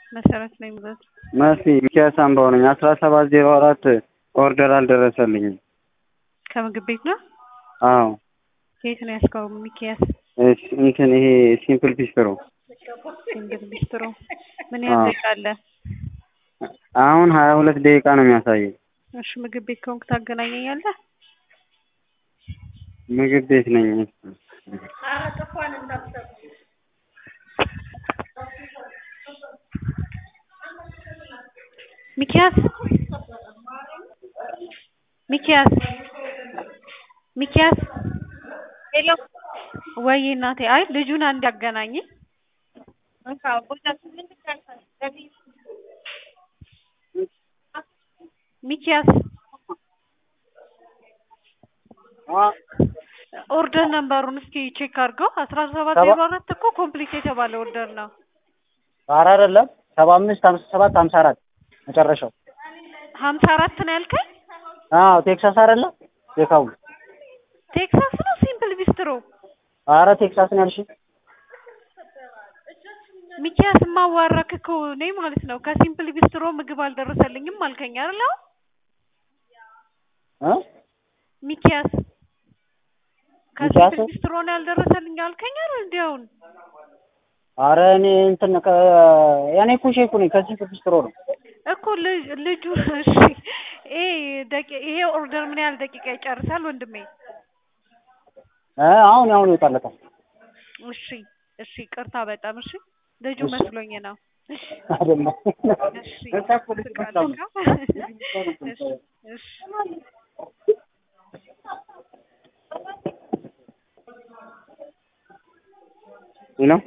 መሰረት ነኝ ብዛት መሲ ሚኪያስ አምባው ነኝ። አስራ ሰባት ዜሮ አራት ኦርደር አልደረሰልኝም። ከምግብ ቤት ነው። አዎ የት ነው ያስከው? ሚኪያስ እሺ፣ እንትን ይሄ ሲምፕል ፒስትሮ ሲንግል ቢስትሮ ምን ያህል አዎ። ደቂቃ አለ? አሁን ሀያ ሁለት ደቂቃ ነው የሚያሳየው። እሺ ምግብ ቤት ከሆንክ ታገናኘኛለህ? ምግብ ቤት ነኝ። ሚኪያስ ሚኪያስ ሚኪያስ ሄሎ ወይ እናቴ አይ ልጁን አንድ ያገናኝ ሚኪያስ ኦርደር ነምበሩን እስኪ ቼክ አድርገው አስራ ሰባት ዜሮ አራት እኮ ኮምፕሊት የተባለ ኦርደር ነው ኧረ አይደለም ሰባ አምስት ሀምሳ ሰባት ሀምሳ አራት መጨረሻው ሀምሳ አራት ነው ያልከኝ አዎ ቴክሳስ አይደለ ቴካው ቴክሳስ ነው ሲምፕል ቢስትሮ ኧረ ቴክሳስ ነው ያልሽኝ ሚኪያስ ማዋራክ እኮ እኔ ማለት ነው ከሲምፕል ቢስትሮ ምግብ አልደረሰልኝም አልከኝ አይደል አሁን እ ሚኪያስ ሚኪያስ? ከሲምፕል ቢስትሮ ነው ያልደረሰልኝ አልከኝ አይደል እንዴ አሁን ኧረ እኔ እንትን ከ ያኔ እኮ ሼፉ ነኝ ከዚህ ቢስትሮ ነው እኮ ልጅ- ልጁ እሺ ይሄ ደቂ- ይሄ ኦርደር ምን ያህል ደቂቃ ይጨርሳል ወንድሜ? እ አሁን አሁን ይወጣለታል እሺ እሺ ቅርታ በጣም እሺ ልጁ እሺ። መስሎኝ ነው። አይደለም እሺ እዛ እኮ ልጅ ስቃለሁ። እሺ እሺ ነው